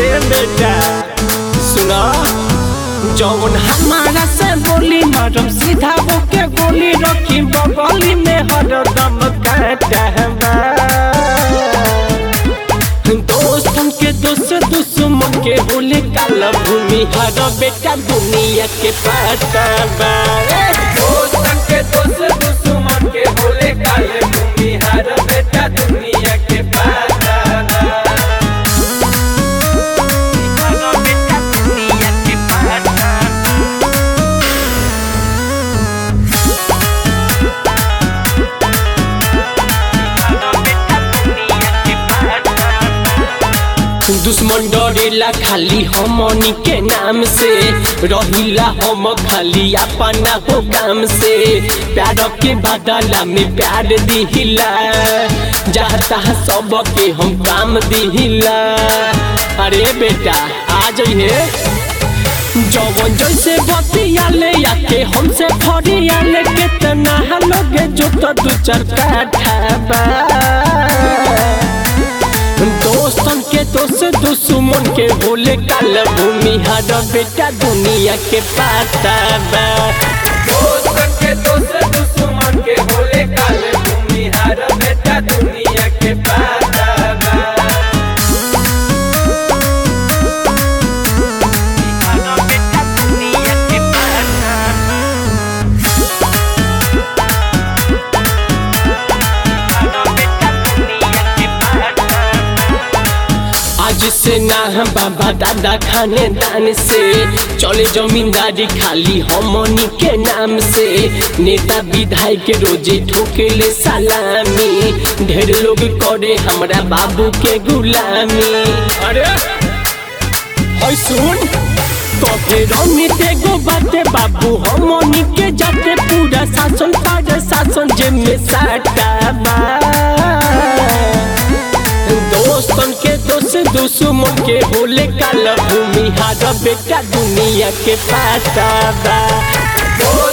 अरे बेटा सुना जौन हमारा से बोली मारम सीधा होके गोली रखी बगली में हरदम काटबा दोस्तन के दोस्त दुश्मन के होले काला भूमि हर बेटा दुनिया के पताबा दोस्तन के दोस्त दुश्मन के होले काले भूमि हर बेटा दुनिया के पताबा हर बेटा दुनिया के पताबा दुश्मन डरेला खाली हमनी के नाम से रहिला हम खाली अपना हो काम से प्यार के बदला में प्यार दिहिला चाहता सबके हम काम दिहिला अरे बेटा आ जाइए जवन जैसे बतियाले आके हमसे फरियाले कितना लोग जो तो दू चार काठा दोस्तन के दोस्त दुश्मन के बोले काल भूमि हर बेटा दुनिया के पाता बा दोस्तन के दोस्त दुश्मन के बोले काल भूमि हर बेटा दुनिया के पाता बा हर बेटा दुनिया के पाता आज से ना हम बाबा दादा खाने दान से चले जमींदारी खाली हमनी के नाम से नेता विधायक रोजे ठोकेले सलामी ढेर लोग करे हमरा बाबू के गुलामी अरे होय सुन कहे रमित एगो बाते बाबू हमनी के जाते पूरा शासन पर शासन जे में साटा बा दोस्तन के दोस्त दुश्मन के होले काल भूमि हार बेटा दुनिया के पाता बा